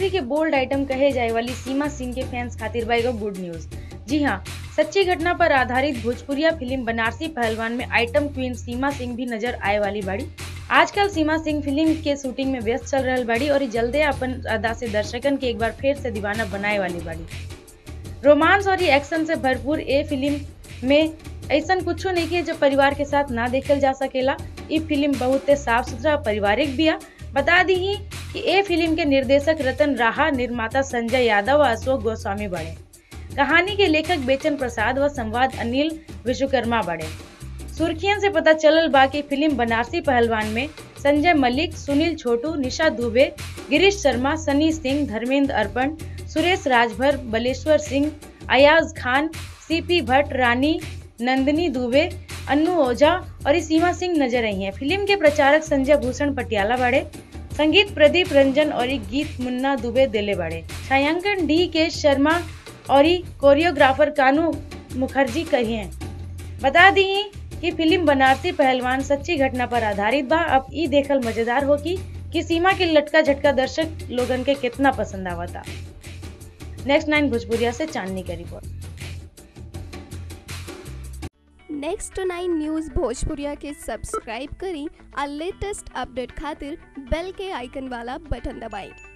के bold item कहे जाए वाली सीमा सिंह के फैंस खातिर बा एगो गुड न्यूज जी हाँ सच्ची घटना पर आधारित भोजपुरिया फिल्म बनारसी पहलवान में आइटम क्वीन सीमा सिंह भी नजर आए वाली बाड़ी आजकल सीमा सिंह फिल्म के शूटिंग में व्यस्त चल रहल बाड़ी और जल्दे अपन अदा से दर्शकन के एक बार फिर से दीवाना बनाए वाली बाड़ी रोमांस और एक्शन से भरपूर ए फिल्म में ऐसा कुछ नहीं है जो परिवार के साथ ना देखल जा सकेला ये फिल्म बहुत साफ सुथरा पारिवारिक बिया बता दी ही कि ए फिल्म के निर्देशक रतन राहा निर्माता संजय यादव और अशोक गोस्वामी बड़े कहानी के लेखक बेचन प्रसाद व संवाद अनिल विश्वकर्मा बड़े सुर्खियन से पता चलल बा कि फिल्म बनारसी पहलवान में संजय मलिक सुनील छोटू निशा दुबे गिरीश शर्मा सनी सिंह धर्मेंद्र अर्पण सुरेश राजभर बलेश्वर सिंह अयाज खान सीपी भट्ट रानी नंदिनी दुबे अन्नू ओझा और सीमा सिंह नजर आई हैं फिल्म के प्रचारक संजय भूषण पटियाला बड़े संगीत प्रदीप रंजन और गीत मुन्ना दुबे दिले बड़े छायांकन डी के शर्मा और कोरियोग्राफर कानू मुखर्जी कहिए बता दी कि फिल्म बनारसी पहलवान सच्ची घटना पर आधारित बा अब ई देखल मजेदार हो की कि सीमा के लटका झटका दर्शक लोगन के कितना पसंद आवता नेक्स्ट नाइन भोजपुरिया से चांदनी की रिपोर्ट नेक्स्ट नाइन न्यूज़ भोजपुरिया के सब्सक्राइब करी और लेटेस्ट अपडेट खातिर बेल के आइकन वाला बटन दबाएं